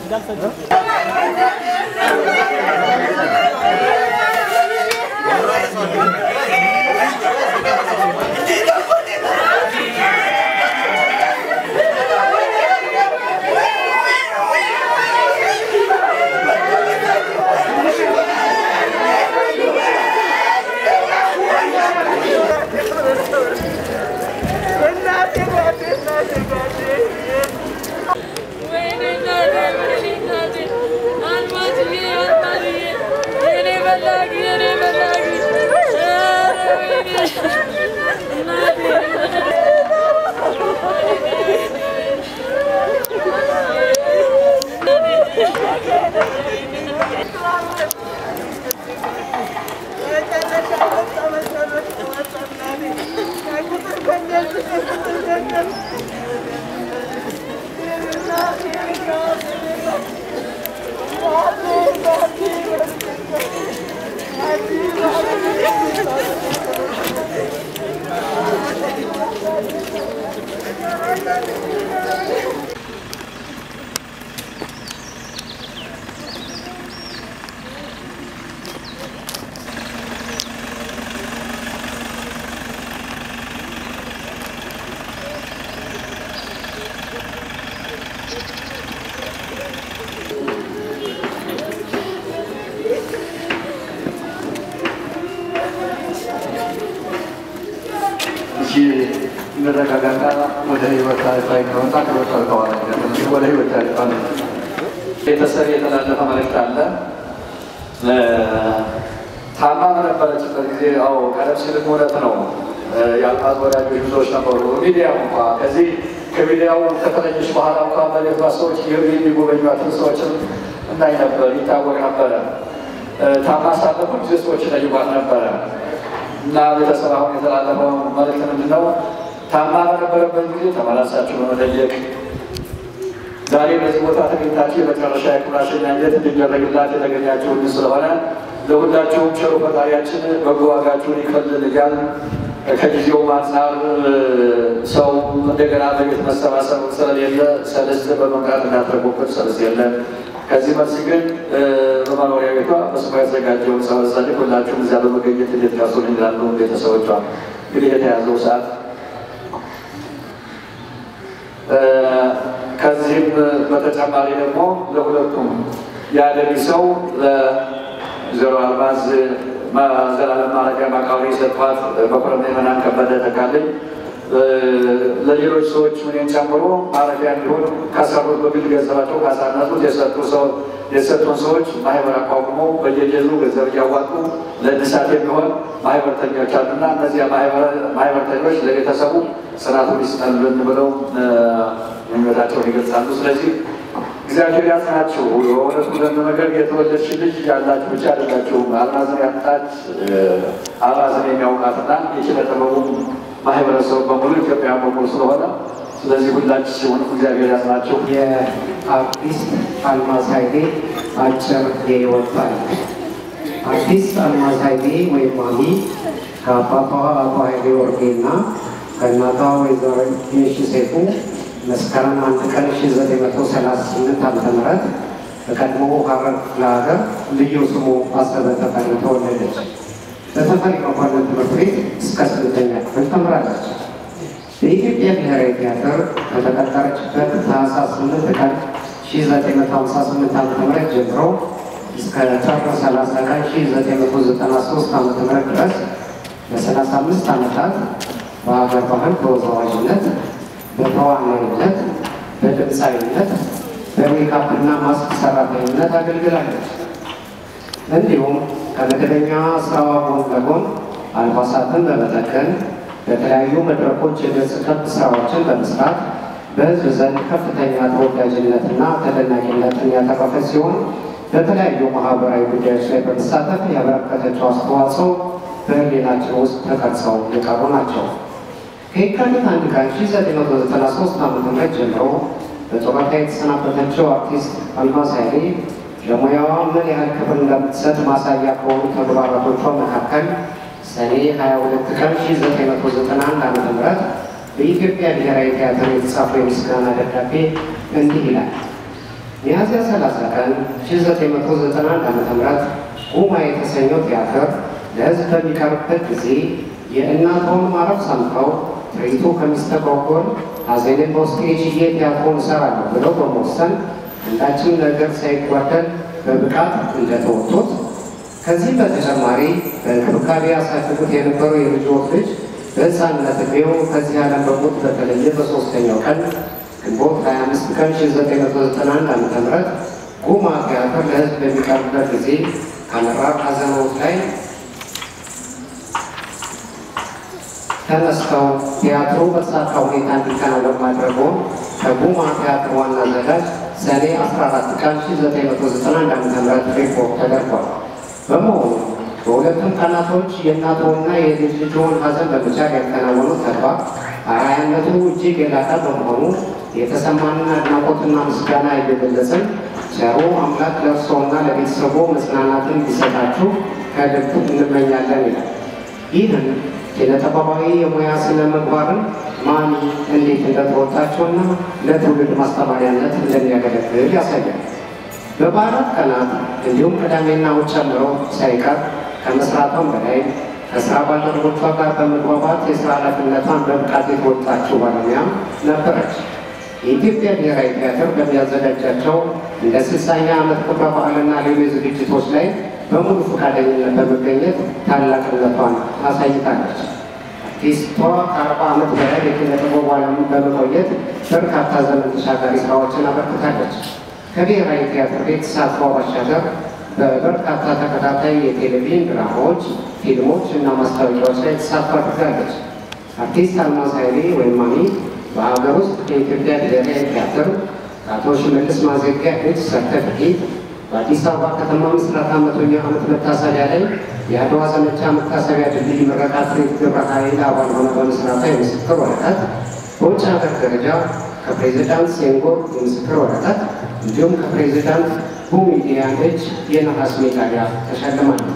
እሺ እንረጋጋና ወደ ህይወት ታሪካዊ ነውና ከህይወት ተዋለ ወደ ህይወት ታሪካዊ ቤተሰብ የተላለፈ መልእክት አለ። ታማ በነበረችበት ጊዜ አዎ፣ ቀደም ሲልም እውነት ነው የአልማዝ ወዳጆች ብዙዎች ነበሩ። ሚዲያው እንኳ ከዚህ ከሚዲያው ከተለየች በኋላ እንኳ በሌባ ሰዎች የሚጎበኟትን ሰዎችም እናይ ነበር፣ ይታወቅ ነበረ። ታማ ሳለ ጊዜ ሰዎች ይጠይቋት ነበረ እና ቤተሰብ አሁን የተላለፈው መልእክት ምንድን ነው? ታማ በነበረበት ጊዜ ተመላሳችሁ በመጠየቅ ዛሬ በዚህ ቦታ ተገኝታችሁ የመጨረሻ የክብር ሽኝት እንዲደረግላት የተገኛችሁ እንዲህ ስለሆነ ለሁላችሁም ቸሩ ፈጣሪያችን በጎ ዋጋችሁን ይክፈል እያል ከጊዜውም አንጻር ሰው እንደገና በቤት መሰባሰብ ስለሌለ ሰልስት በመምራት እንዳትረጉብን ሰልስት የለ። ከዚህ መልስ ግን በመኖሪያ ቤቷ በስሟ ያዘጋጀውን ጸበል ጸድቅ ሁላችሁም እዚያ በመገኘት እንድትደርሱን ይላሉ ቤተሰቦቿ። እንግዲህ የተያዘው ሰዓት ከዚህም በተጨማሪ ደግሞ ለሁለቱም የአደሪ ሰው ለዘሮ አልማዝ ዘላለም ማረፊያ ማቃወሪ ሰጥቷት መኮረና የመናን ከበደ ተካልኝ ለሌሎች ሰዎች ምንን ጨምሮ ማረፊያ እንዲሆን ካሰሩት በግል ገንዘባቸው ካሳነሱት የሰጡ ሰው የሰጡን ሰዎች ማህበር አቋቁመው በየጀዙ ገንዘብ እያዋጡ ለእድሳት የሚሆን ማህበርተኞች አሉና እነዚያ ማህበርተኞች ለቤተሰቡ ጽናቱን ይስጠልን ብለው ምኞታቸውን ይገልጻሉ። ስለዚህ እግዚአብሔር ያጽናችሁ። በእውነቱ ለመነገር የተወለድሽ ልጅ ያላችሁ ብቻ አይደላችሁም። አልማዝን ያጣች አልማዝን የሚያውቃትና የኪነ ጥበቡም ማህበረሰቡ በሙሉ ኢትዮጵያ በሙሉ ስለሆነ ስለዚህ ሁላችን ሲሆን እግዚአብሔር ያጽናችሁ። የአርቲስት አልማዝ ኃይሌ አጭር የህይወት ታሪክ። አርቲስት አልማዝ ኃይሌ ወይም ማሚ ከአባቷ አቶ ኃይሌ ወርጌ እና ከእናቷ ወይዘሮ ሽ ሴፉ መስከረም አንድ ቀን 1938 ዓ ም በቀድሞ ሐረር ክፍለ ሀገር ልዩ ስሙ አሰበ ተፈሪ ተወለደች። በተፈሪ መኮንን ትምህርት ቤት እስከ ስምንተኛ ክፍል ተምራለች። በኢትዮጵያ ብሔራዊ ቲያትር ከተቀጠረችበት ታህሳስ 8 ቀን 1958 ዓ ም ጀምሮ እስከ ጥር 30 ቀን 1993 ዓ ም ድረስ ለ35 ዓመታት በሀገር ባህል ተወዛዋዥነት፣ በተዋናይነት፣ በድምፃዊነት፣ በሜካፕና ማስክ ሰራተኝነት አገልግላለች። እንዲሁም ከመደበኛ ስራዋ ጎን ለጎን አልባሳትን በመጠቀም በተለያዩ መድረኮች የገጽ ከብ ስራዎችን በመስራት በሕዝብ ዘንድ ከፍተኛ ተወዳጅነትና ተደናቂነትን ያተረፈ ሲሆን በተለያዩ ማህበራዊ ጉዳዮች ላይ በመሳተፍ ያበረከተችው አስተዋጽኦ በሕሊናችን ውስጥ ተቀርጸው የቀሩ ናቸው። ከየካቲት አንድ ቀን 1993 ዓ ም ጀምሮ በጡረታ የተሰናበተችው አርቲስት አልማዝ ኃይሌ ለሙያዋ ምን ያህል ክብር እንደምትሰጥ ማሳያ ከሆኑ ተግባራቶቿ መካከል ሰኔ 22 ቀን 1991 ዓ ም በኢትዮጵያ ብሔራዊ ቲያትር የተጻፈው የምስጋና ደብዳቤ እንዲህ ይላል። ሚያዝያ 30 ቀን 1991 ዓ.ም ጉማ የተሰኘው ቲያትር ለሕዝብ በሚቀርብበት ጊዜ የእናትዎን ማረፍ ሰምተው ትርኢቱ ከሚስተጓጎል ሐዘኔን በውስጤ ችዬ ቲያትሩን እሰራለሁ ብለው በመወሰን አንዳችም ነገር ሳይጓደል በብቃት እንደተወጡት ከዚህም በተጨማሪ በእንክብካቤ ያሳድጉት የነበረው የልጅዎት ልጅ በሕፃንነት ዕድሜው ከዚህ ዓለም በሞት በተለየ በሦስተኛው ቀን ግንቦት 25 ቀን 1991 ዓ.ም ጉማ ቲያትር ለሕዝብ በሚቀርብበት ጊዜ ከመራር ሐዘኖት ላይ ተነስተው ቲያትሩ በተሳካ ሁኔታ እንዲከናወን ማድረጉን ከጉማ ቲያትር ዋና አዘጋጅ ሰኔ 14 ቀን 1991 ዓ.ም ሪፖርት ተደርጓል። በመሆኑ በሁለቱም ቀናቶች የእናትዎና የልጅ ልጅዎን ሐዘን በመቻል ያከናወኑት ተግባር አርአያነቱ እጅግ የላቀ በመሆኑ የተሰማንን አድናቆትና ምስጋና እየገለጽን ቸሩ አምላክ ለእርስዎና ለቤተሰቦ መጽናናትን እንዲሰጣችሁ ከልብ እንመኛለን ይላል። ይህን ኪነጥበባዊ የሙያ ስነ ምግባርን ማን እንዴት እንደተወጣቸውና ለትውልድ ማስተማሪያነት እንደሚያገለግል ያሳያል። በበዓላት ቀናት እንዲሁም ቅዳሜና እሑድ ጨምሮ ሳይቀር ከመስራቷም በላይ ከስራ ባልደረቦቿ ጋር በመግባባት የስራ ኃላፊነቷን በብቃት የተወጣችው ባለሙያም ነበረች። የኢትዮጵያ ብሔራዊ ቲያትር በሚያዘጋጃቸው እንደ ስልሳኛ ዓመት ክብረ በዓልና ሌሎች ዝግጅቶች ላይ በሙሉ ፈቃደኝነት በመገኘት ታላቅነቷን አሳይታለች። አርቲስቷ ከአርባ ዓመት በላይ የኪነ ጥበብ ዓለም በመቆየት በርካታ ዘመን ተሻጋሪ ስራዎችን አበርክታለች። ከብሔራዊ ቲያትር ቤት ተሳትፏ ባሻገር በበርካታ ተከታታይ የቴሌቪዥን ድራማዎች፣ ፊልሞች እና ማስታወቂያዎች ላይ ተሳትፎ አድርጋለች። አርቲስት አልማዝ ኃይሌ ወይም ማሚ በሀገር ውስጥ የኢትዮጵያ ብሔራዊ ቲያትር ከአቶ ሽመልስ ማዘጊያ እጅ ሰርተፍኬት በአዲስ አበባ ከተማ ምስረታ መቶኛ ዓመት መታሰቢያ ላይ የአድዋ ዘመቻ መታሰቢያ ድልድይ ምረቃት ግብረ ኃይል አባል ሆነ በመስራታ የምስክር ወረቀት በውጭ ሀገር ደረጃ ከፕሬዚዳንት ሴንጎር የምስክር ወረቀት እንዲሁም ከፕሬዚዳንት ቡሚዲያን እጅ የነሐስ ሜዳሊያ ተሸልማለች።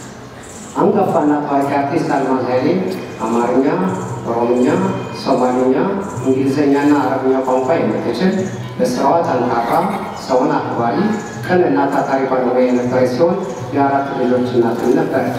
አንጋፋና ታዋቂ አርቲስት አልማዝ ኃይሌ አማርኛ፣ ኦሮምኛ፣ ሶማሊኛ፣ እንግሊዝኛና አረብኛ ቋንቋ የምትችል በስራዋ ጠንካራ፣ ሰውን አክባሪ፣ ቅንና ታታሪ ባለሙያ የነበረች ሲሆን የአራት ልጆች እናትም ነበረች።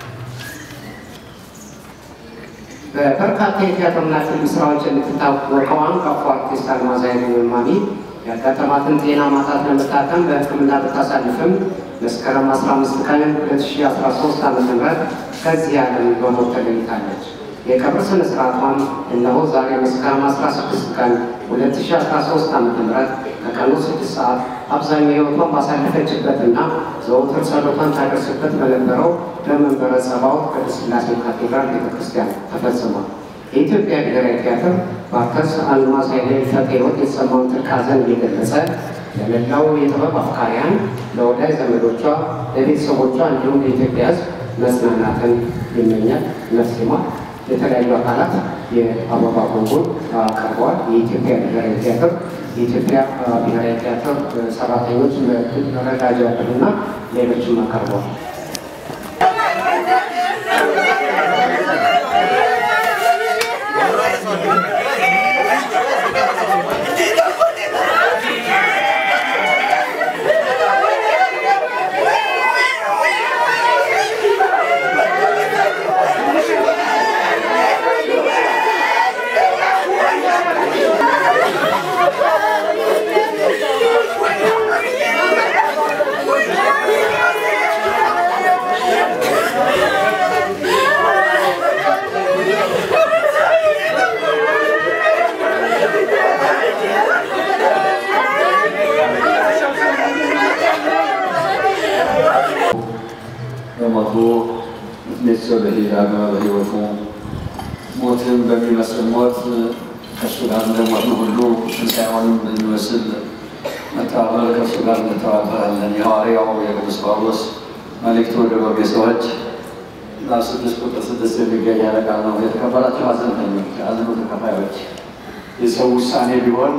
በበርካታ የቲያትርና ፊልም ስራዎች የምትታወቀው አንጋፋ አርቲስት አልማዝ ኃይሌ ማሚ ያጋጠማትን ጤና ማጣት ለመታከም በሕክምና ብታሳልፍም መስከረም 15 ቀን 2013 ዓ ም ከዚህ ዓለም በሞት ተለይታለች። የቀብር ስነ ስርዓቷም እነሆ ዛሬ መስከረም 16 ቀን 2013 ዓ ም ከቀኑ 6 ሰዓት አብዛኛው ሕይወቷን ባሳለፈችበትና ዘወትር ጸሎቷን ታደርስበት በነበረው በመንበረ ጸባዖት ቅድስት ሥላሴ ካቴድራል ቤተክርስቲያን ተፈጽሟል። የኢትዮጵያ ብሔራዊ ቲያትር በአርቲስት አልማዝ ኃይሌ ሕልፈተ ሕይወት የተሰማውን ጥልቅ ሐዘን እየገለጸ ለመላው የጥበብ አፍቃሪያን፣ ለወዳጅ ዘመዶቿ፣ ለቤተሰቦቿ እንዲሁም ለኢትዮጵያ ሕዝብ መጽናናትን ይመኛል። ነፍስ ይማር። የተለያዩ አካላት የአበባ ጉንጉን አቅርበዋል። የኢትዮጵያ ብሔራዊ ቲያትር የኢትዮጵያ ብሔራዊ ቲያትር ሰራተኞች መረዳጃ እና ሌሎችም አቀርበዋል። በሞቱ ቤተሰብ በሄዳገ በሕይወቱ ሞትን በሚመስል ሞት ከእሱ ጋር እንደሞትን ሁሉ ትንሣኤውንም በሚመስል መተባበር ከእሱ ጋር እንተባበራለን። የሐዋርያው የቅዱስ ጳውሎስ መልእክቱ ወደ ሮሜ ሰዎች ምዕራፍ ስድስት ቁጥር ስድስት የሚገኝ ያለ ቃል ነው። የተከበራቸው ሐዘንተኞች፣ የሐዘኑ ተካፋዮች የሰው ውሳኔ ቢሆን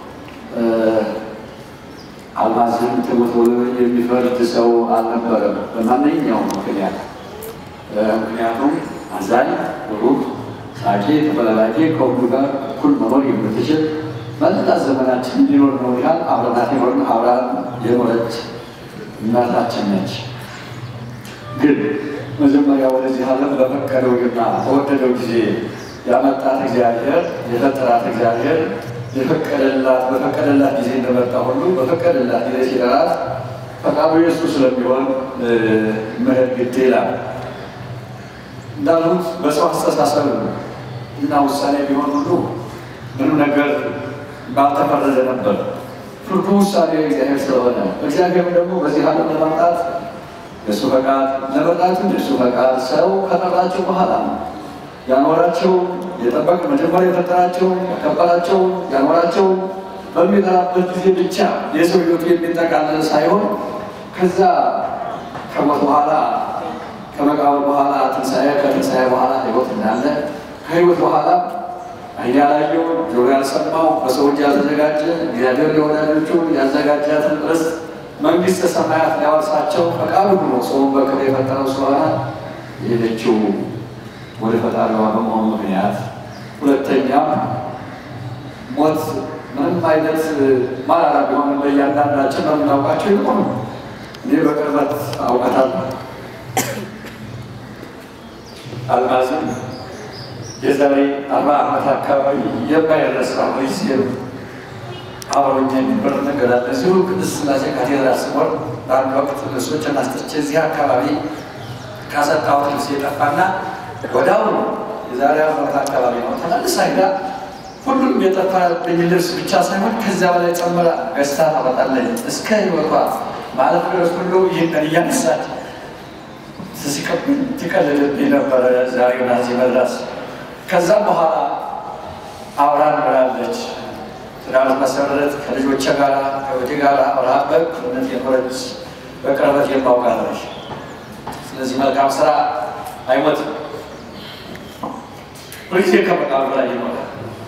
አልማዝን ትሙት ብሎ የሚፈርድ ሰው አልነበረም በማንኛውም ምክንያት። ምክንያቱም አዛኝ፣ ሩህ፣ ሳቂ፣ ተፈላላቂ ከሁሉ ጋር እኩል መኖር የምትችል መላ ዘመናችን ሊኖር ነው ያህል አብረናት የኖርን አብራን የኖረች እናታችን ነች። ግን መጀመሪያ ወደዚህ ዓለም በፈቀደውና በወደደው ጊዜ ያመጣት እግዚአብሔር የፈጠራት እግዚአብሔር የፈቀደላት በፈቀደላት ጊዜ እንደመጣ ሁሉ በፈቀደላት ጊዜ ሲጠራት ፈቃዱ የእሱ ስለሚሆን መሄድ ግድ ይላል። እንዳሉት በሰው አስተሳሰብ እና ውሳኔ ቢሆን ሁሉ ምንም ነገር ባልተፈረደ ነበር። ፍርዱ ውሳኔ እግዚአብሔር ስለሆነ እግዚአብሔር ደግሞ በዚህ ዓለም ለማምጣት የእሱ ፈቃድ ለመጣቱ የእሱ ፈቃድ ሰው ከጠራቸው በኋላ ያኖራቸው የጠበቅ መጀመሪያ የፈጠራቸው ያከበራቸው ያኖራቸው በሚጠራበት ጊዜ ብቻ የሰው ሕይወቱ የሚጠቃለል ሳይሆን ከዛ ከሞት በኋላ ከመቃብር በኋላ ትንሣኤ ከትንሣኤ በኋላ ሕይወት እንዳለ ከሕይወት በኋላ ዓይን ያላየው ጆሮ ያልሰማው በሰው እጅ ያልተዘጋጀ እግዚአብሔር ለወዳጆቹ ያዘጋጃትን ርስት መንግሥተ ሰማያት ሊያወርሳቸው ፈቃዱ ሆኖ ሰውን በክብር የፈጠረው ስለሆነ የሄደችው ወደ ፈጣሪዋ በመሆኑ ምክንያት፣ ሁለተኛም ሞት ምንም አይነት ማራራ ቢሆንም በእያንዳንዳችን በምናውቃቸው ይሆኑ እኔ በቅርበት አውቃታለሁ። አልማዝም የዛሬ አርባ ዓመት አካባቢ የማይረሳ ጊዜም አብሮኝ የሚበር ነገር አለ። እዚሁ ቅድስት ሥላሴ ካቴድራል ስኖር በአንድ ወቅት ልብሶችን አስጥቼ እዚህ አካባቢ ካሰጣሁት ልብስ የጠፋና ወዲያውኑ የዛሬ ዓመት አካባቢ ነው ተመልሳ ሄዳ ሁሉም የጠፋብኝ ልብስ ብቻ ሳይሆን ከዚያ በላይ ጨምራ ገዝታ ታመጣለኝ እስከ ሕይወቷ ማለት ድረስ ሁሉ ይህን እያነሳች ሲቀብል ትቀልድብኝ ነበረ። ዛሬ ናዚ መድረስ ከዛም በኋላ አብራን ብላለች። ትዳር መሰረት ከልጆቼ ጋር ከወቴ ጋር አብራ በእኩልነት የኖረች በቅርበት የማውቃለች። ስለዚህ መልካም ስራ አይሞትም፣ ሁልጊዜ ከመቃብር ላይ ይኖራል።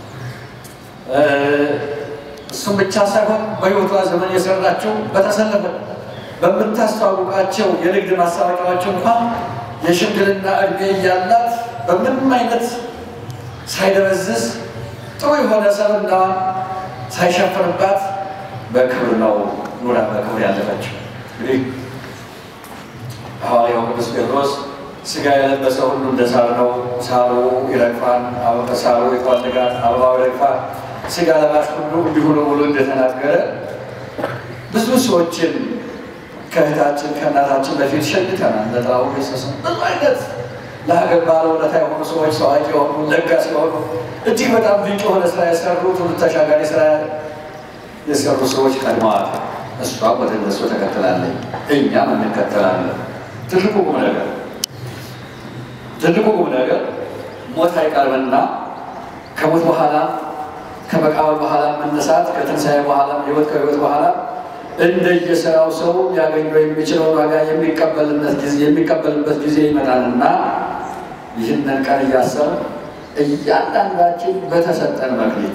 እሱም ብቻ ሳይሆን በሕይወቷ ዘመን የሰራቸው በተሰለፈ በምታስተዋውቃቸው የንግድ ማስታወቂያዎች እንኳን የሽምግልና እድሜ እያላት በምንም አይነት ሳይደበዝዝ ጥሩ የሆነ ሰብዕናዋን ሳይሸፍንባት በክብር ነው ኑራ በክብር ያለፈችው። እንግዲህ ሐዋርያው ቅዱስ ጴጥሮስ ሥጋ የለበሰ ሁሉ እንደ ሳር ነው፣ ሳሩ ይረግፋል፣ ሳሩ ይጠወልጋል፣ አበባው ይረግፋል፣ ሥጋ ለባሽ ሁሉ እንዲሁ ነው ብሎ እንደተናገረ ብዙ ሰዎችን ከእህታችን ከእናታችን በፊት ሸኝተናል። ለጥላሁ ገሰሰ ብዙ አይነት ለሀገር ባለውለታ የሆኑ ሰዎች ታዋቂ የሆኑ ለጋስ የሆኑ እጅግ በጣም ድንቅ የሆነ ስራ የሰሩ ትውልድ ተሻጋሪ ስራ የሰሩ ሰዎች ቀድመዋል። እሷ ወደ እነሱ ተከትላለች፣ እኛም እንከተላለን። ትልቁ ቁም ነገር ትልቁ ቁም ነገር ሞት አይቀርምና ከሞት በኋላ ከመቃብር በኋላ መነሳት ከትንሣኤ በኋላ ህይወት ከህይወት በኋላ እንደየስራው ሰው ሊያገኘው የሚችለውን ዋጋ የሚቀበልበት ጊዜ ይመጣልና ይህንን ቀን እያሰብ እያንዳንዳችን በተሰጠን መክሊት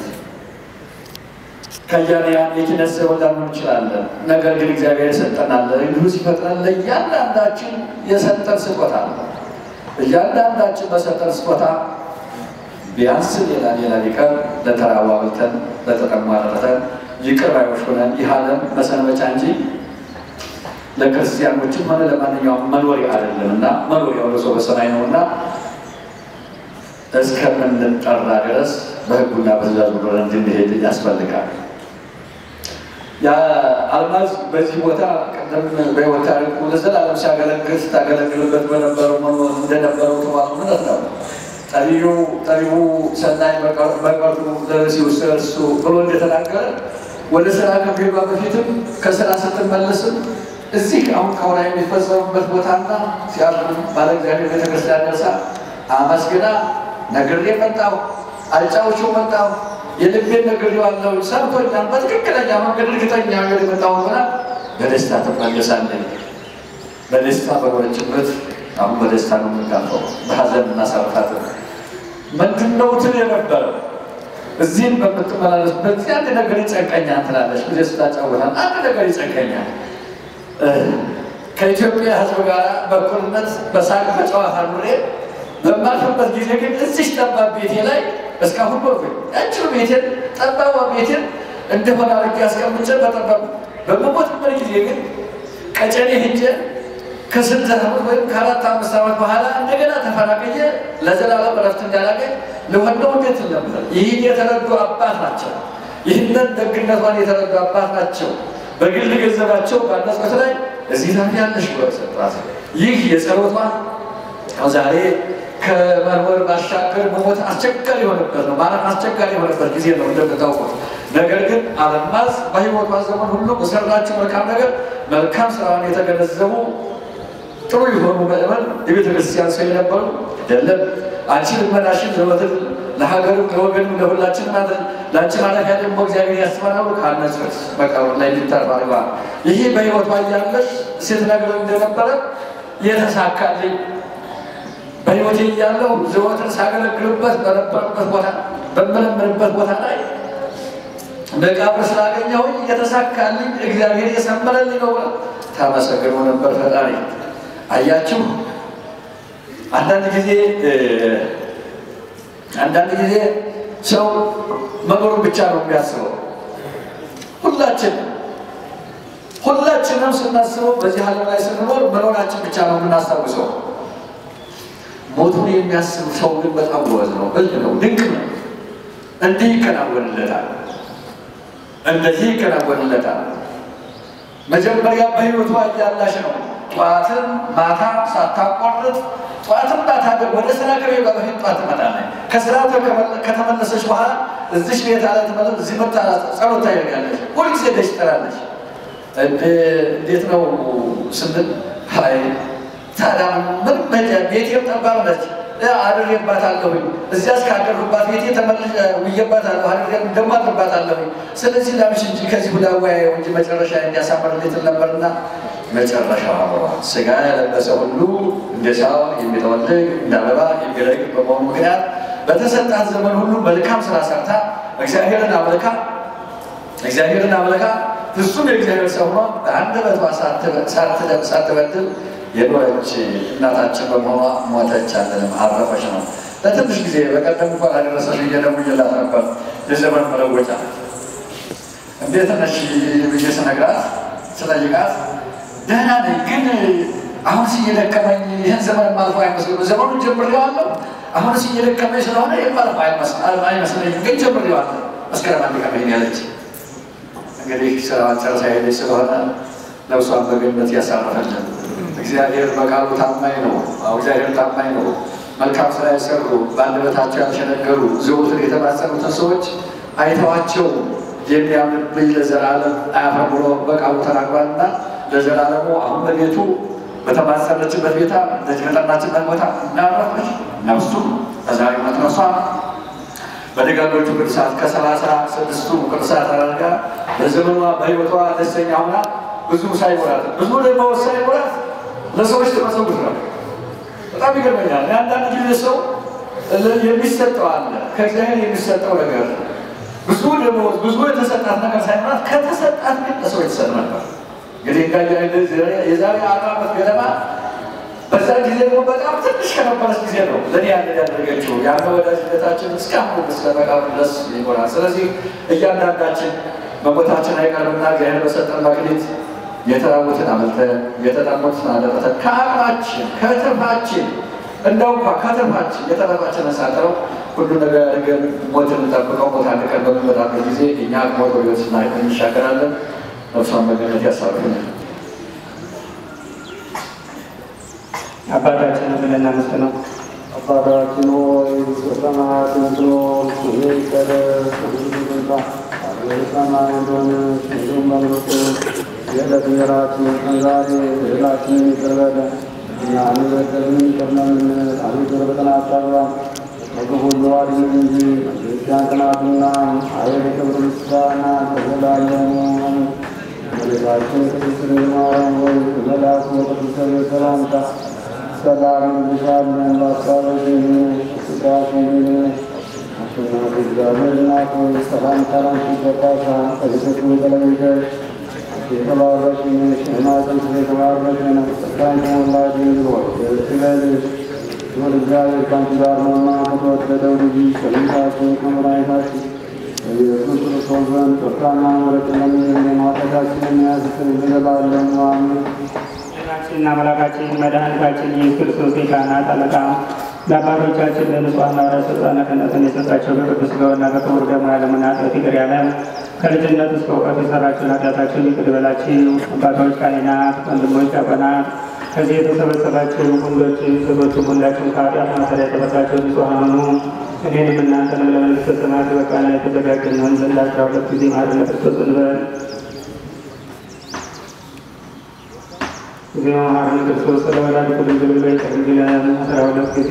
ከያንያን የኪነት ሰው ላንሆን እንችላለን። ነገር ግን እግዚአብሔር የሰጠናለ እንዲሁ ሲፈጥረን ለእያንዳንዳችን የሰጠን ስጦታ አለ። እያንዳንዳችን በሰጠን ስጦታ ቢያንስ ሌላ ሌላ ሊቀር ለተራቡ አብልተን ለተጠሙ አጠጥተን ይቅር ባዮች ሆነን ይህ ዓለም መሰንበቻ እንጂ ለክርስቲያኖችም ሆነ ለማንኛውም መኖሪያ አይደለም እና መኖሪያው ለሰው በሰማይ ነው እና እስከምንጠራ ድረስ በሕጉና በትእዛዙ ኖረን እንድንሄድ ያስፈልጋል። አልማዝ በዚህ ቦታ ቅድም በሕይወት ታሪኩ ለዘላለም ሲያገለግል ስታገለግልበት በነበረው እንደነበረው ተዋሱ እውነት ነው። ጠቢዩ ጠቢቡ ሰናይ በቀርቱ ለሲ ውስጥ እርሱ ብሎ እንደተናገረ ወደ ስራ ከመሄዷ በፊትም ከስራ ስትመለስም እዚህ አሁን ከሆና የሚፈጸሙበት ቦታና ሲያልፍም ባለ እግዚአብሔር ቤተክርስቲያን ደርሳ አመስግና ነግሬ መጣሁ፣ አጫውቼው መጣሁ፣ የልቤን ነግሬዋለሁ፣ ሰምቶኛል፣ በትክክለኛ መንገድ እርግጠኛ ነገር የመጣሁ ሆና በደስታ ትመለሳለች። በደስታ በኖረችበት አሁን በደስታ ነው የምንጋፈው፣ በሀዘን እናሳርፋት። ምንድን ነው ትል የነበረው እዚህም በምትመላለስበት አንድ ነገር ይጨንቀኛል ትላለች። ጊዜ ስታጫውታል አንድ ነገር ይጨንቀኛል። ከኢትዮጵያ ሕዝብ ጋር በእኩልነት በሳቅ በጨዋታ ኑሬ በማልፍበት ጊዜ ግን እዚች ጠባብ ቤቴ ላይ እስካሁን በኩል ያችው ቤቴን ጠባባ ቤቴን እንደሆነ አድርጌ አስቀምጬ በጠባብ በምሞትበት ጊዜ ግን ቀጨኔ ሄጄ ከስንት ዓመት ወይም ከአራት አምስት ዓመት በኋላ እንደገና ተፈናቅዬ ለዘላለም እረፍት እንዳላገኝ ለወደው እንዴት ነበር። ይህን የተረዱ አባት ናቸው። ይህንን ደግነቷን የተረዱ አባት ናቸው። በግል ገንዘባቸው ባነጽት ላይ እዚህ ታም ያለሽ ብሎ ሰጧት። ይህ የጸሎቷን ዛሬ ከመርወር ባሻገር መሞት አስቸጋሪ የሆነበት ነው። ማለት አስቸጋሪ የሆነበት ጊዜ ነው እንደምታውቁት። ነገር ግን አልማዝ በሕይወቷ ዘመን ሁሉ በሰራችው መልካም ነገር መልካም ስራውን የተገነዘቡ ጥሩ የሆኑ ምእመን የቤተ ክርስቲያን ሰው የነበሩ አይደለም። አንቺ ልመናሽን ዘወትር ለሀገርም ለወገንም ለሁላችን ማለት ለአንቺ ማለፊያ ደግሞ እግዚአብሔር ያስበናሉ ካነጽት መቃብር ላይ ሊታር አድርገዋል። ይህ በሕይወቷ እያለች ሴት ነገር እንደነበረ የተሳካልኝ በሕይወቴ እያለሁ ዘወትር ሳገለግልበት በነበረበት ቦታ በምለምንበት ቦታ ላይ መቃብር ስላገኘሁኝ የተሳካልኝ እግዚአብሔር የሰመረልኝ ነው ብላ ታመሰግነው ነበር ፈጣሪ። አያችሁ አንዳንድ ጊዜ አንዳንድ ጊዜ ሰው መኖሩን ብቻ ነው የሚያስበው። ሁላችን ሁላችንም ስናስበው በዚህ ዓለም ላይ ስንኖር መኖራችን ብቻ ነው የምናስታውሰው። ሞቱን የሚያስብ ሰው ግን በጣም ጎበዝ ነው፣ ብልህ ነው፣ ድንቅ ነው። እንዲህ ይከናወንለታል፣ እንደዚህ ይከናወንለታል። መጀመሪያ በሕይወቷ እያላሽ ነው ጠዋትም ማታ ሳታቋርጥ ጠዋትም ማታ ወደ ስራ ከቤቷ በፊት ጠዋት ትመጣለች። ከስራ ከተመለሰች በኋላ እዚሽ ቤት አለ ትመለስ እዚህ መጣ ጸሎት ታደርጋለች። ሁልጊዜ ደሽ ትጠራለች። እንዴት ነው ስንል ሀይ ታዲያ ምን መጃ ቤቴም ጠባብ ነች አድሬባታለሁኝ እዚያ እስካደርኩባት ቤቴ ተመልሼ ውዬባታለሁ አድሬ ደግሞ አድርባታለሁኝ። ስለዚህ ላምሽ እንጂ ከዚህ ሁላ ወያየው እንጂ መጨረሻ እንዲያሳምርልኝ ትል ነበርና መጨረሻ አምሯል። ስጋ የለበሰ ሁሉ እንደ ሰው የሚጠወልግ እንደ አበባ የሚረግፍ በመሆኑ ምክንያት በተሰጣት ዘመን ሁሉ መልካም ስራ ሰርታ እግዚአብሔርን አምልካ እግዚአብሔርን አምልካ ፍጹም የእግዚአብሔር ሰው ሆኖ በአንደበቷ ሳትበድል የኖረች እናታችን በመሆኗ ሞተች አለንም አረፈች ነው። ለትንሽ ጊዜ በቀደም እንኳን አደረሰሽ እየደውዬላት ነበር። የዘመን መለወጫ እንዴት ነሽ ብዬ ስነግራት ስጠይቃት ደህና ነኝ፣ ግን አሁን እየደከመኝ ይህን ዘመን ማልፎ አይመስልም። ዘመኑን ጀምሬዋለሁ። አሁን እየደከመኝ ስለሆነ የማልፎ አይመስለኝም፣ ግን ጀምሬዋለሁ። መስከረም አንድ ቀን ያለች እንግዲህ ስራዋን ጨርሳ ሄደች ስለሆነ ነፍሷን በገነት ያሳረፈልን እግዚአብሔር በቃሉ ታማኝ ነው። እግዚአብሔር ታማኝ ነው። መልካም ስራ የሰሩ በአንደበታቸው ያልሸነገሩ ዘወትር የተማጸኑትን ሰዎች አይተዋቸው የሚያምንብኝ ለዘላለም አያፍርም ብሎ በቃሉ ተናግሯልና ለዘላለሙ አሁን በቤቱ በተማጸነችበት ቤታ እንደዚህ በጠናችበት ቦታ እናረፈች ነፍሱ በዛሬ ዕለት ነፍሷ በደጋጎቹ ቅዱሳት ከሰላሳ ስድስቱ ቅዱሳት አድርጋ በዘመኗ በሕይወቷ ደስተኛ ሆና ብዙ ሳይሞላት ብዙ ደግሞ ሳይሞላት ለሰዎች ተመሰጉት ነው። በጣም ይገርመኛል። አንዳንድ ጊዜ ሰው የሚሰጠው አለ ከእግዚአብሔር የሚሰጠው ነገር ብዙ ደግሞ ብዙ የተሰጣት ነገር ሳይኖራት ከተሰጣት ግን ለሰው የተሰጥ ነበር። እንግዲህ እንጋ የዛሬ አርባ ዓመት ገደማ በዛ ጊዜ ደግሞ በጣም ትንሽ ከነበረች ጊዜ ነው ለእኔ ያን ያደረገችው ያለ ወዳጅነታችን እስካሁን እስከ መቃብር ድረስ ይኖራል። ስለዚህ እያንዳንዳችን መሞታችን አይቀርምና እግዚአብሔር በሰጠን መክሊት የተራቡትን አመልተን የተጠሙትን አጠጥተን ከአቅማችን ከትርፋችን እንደው እንኳ ከትርፋችን የተረፋችን ሳጠረው ሁሉ ነገር አድርገን ሞትን እንጠብቀው። ሞት አንድ ቀን በሚመጣበት ጊዜ እኛ ሞት ወደ ሕይወት እንሻገራለን። ነፍሷን በገነት ያሳርፍልን። አባታችንን ብለን እናመስግነው። አባታችን ሆይ በሰማያት የምትኖር ስምህ ይቀደስ፣ መንግሥትህ ትምጣ፣ ፈቃድህ በሰማይ እንደሆነች እንዲሁም በምድር የዕለት እንጀራችንን ስጠን ዛሬ፣ በደላችንን ይቅር በለን እኛም የበደሉንን ይቅር እንደምንል፣ አቤቱ ወደ ፈተና አታግባን ከክፉ ሁሉ አድነን እንጂ መንግሥት ያንተ ናትና፣ ኃይል፣ ክብር፣ ምስጋና ለዘላለሙ አሜን። እመቤታችን ቅድስት ድንግል ማርያም ሆይ በመልአኩ በቅዱስ ገብርኤል ሰላምታ ሰላም እንልሻለን። በአሳብሽም በሥጋሽም አሸናፊ እግዚአብሔር እናት ሆይ ሰላምታ ላንቺ ይገባሻል። ከሴቶች ሁሉ ተለይተሽ የተባረክሽ ነሽ፣ የማኅፀንሽ ፍሬ የተባረከ ነው። ጸጋን የተሞላሽ ድንግል ሆይ ደስ ይበልሽ፣ ይሁን እግዚአብሔር ከአንቺ ጋር ነውና ከተወደደው ልጅ ከጌታችን ከመድኃኒታችን ከኢየሱስ ክርስቶስ ዘንድ ይቅርታና ምሕረት ለምኝልን ኃጢአታችንን የሚያስተሰርይ ለዘላለሙ አሜን። ጌታችንና አምላካችን መድኃኒታችን ኢየሱስ ክርስቶስ የካህናት አለቃ ለአባቶቻችን ለንጹሐን ሐዋርያት ሥልጣነ ክህነትን የሰጣቸው በቅዱስ ሥጋውና በክቡር ደሙ ያለምን ኃጢአት ይቅር ያለ ከልጅነት እስከ እውቀት የሰራችውን ኃጢአታችሁን ይቅር ይበላችሁ። አባቶች ካህናት፣ ወንድሞች ዲያቆናት፣ ከዚህ የተሰበሰባችሁ ወንዶች ሴቶች ሁላችሁም ከኃጢአት ማሰሪያ የተፈታችሁ ንጹሐን ሁኑ። እኔንም እናንተንም ለመንግሥተ ሰማያት በቃና የተዘጋጀን እንሆን ዘንድ አስራ ሁለት ጊዜ ማረነ ክርስቶስ እንበል። ጊዜ መሐረነ ክርስቶስ ስለ ወላዲቱ ድንግል ብሎ ይቀርብልን አስራ ሁለት ጊዜ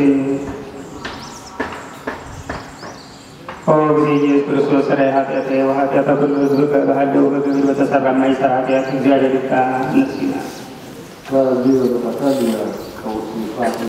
ኦ ጊዜ ኢየሱስ ክርስቶስ ስለ ኃጢአት ወኃጢአተ ኩሉ ሕዝብ በባህለው በግብር በተሰራ የማይሰራ ኃጢአት እግዚአብሔር ይፍታ። እነሱ ይላል በዚህ በተፈታ ቀውስ